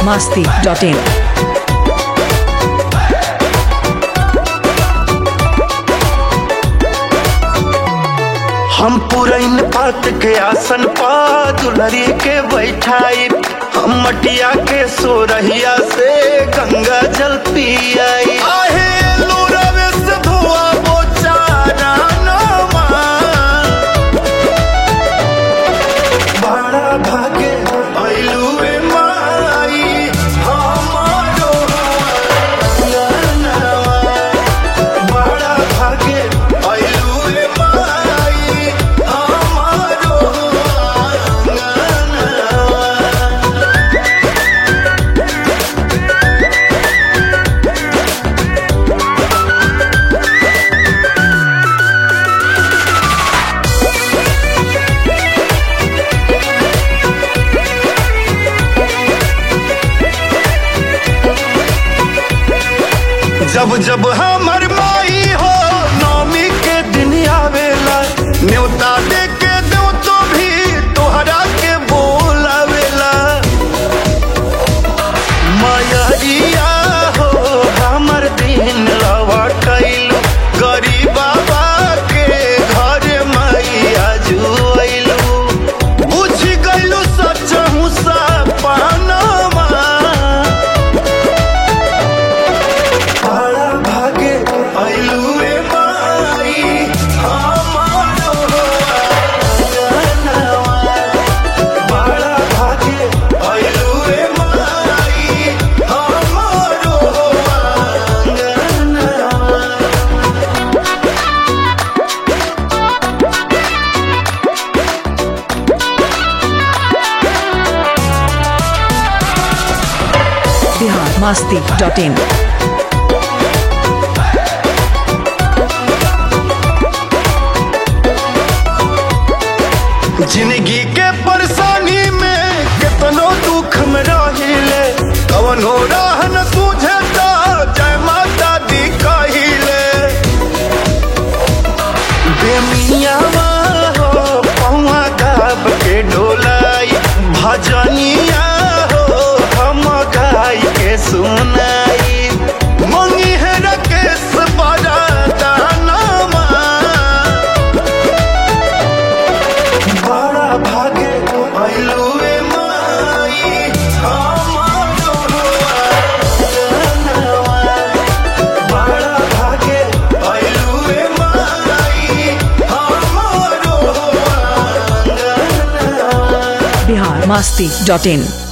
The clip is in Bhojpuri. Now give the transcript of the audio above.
masti.in. हम पुरैन पात के आसन पा दुलरी के बैठाई हम मटिया के सोरहिया से गंगा जल पियाई आहे लोरवे से धुआ बोचारा नमा बड़ा भागे ऐलुए माई हमारो अंगनवा बड़ा भागे ऐलुए माई हमारो अंगनवा जब जब हमर माई हो नौमी के दिन आवेला न्योता दे के दो तो भी तोहरा के बोलावेला मायरिया हो हमर दिन लवा कैलू गरीब बाबा के घर मैया जुएलू बुझ गइलू सच हुसा पानमा बड़ा भागे ऐलुए माई हमारो अंगनवा बड़ा भागे ऐलुए माई हमारो अंगनवा Bihar masti.in. जिंदगी के परेशानी में कितनो दुख में रहिले कवनो राह न सूझे तो जय माता दी कहिले बेमियावा हो पौवा गाब के डोलाई भजनिया हो हम गाय के सुनाई मंगी है रकेश बड़ा दानमा बड़ा भागे ऐलुए माई हमारो अंगनवा बड़ा भागे ऐलुए माई हमारो अंगनवा Bihar masti.in.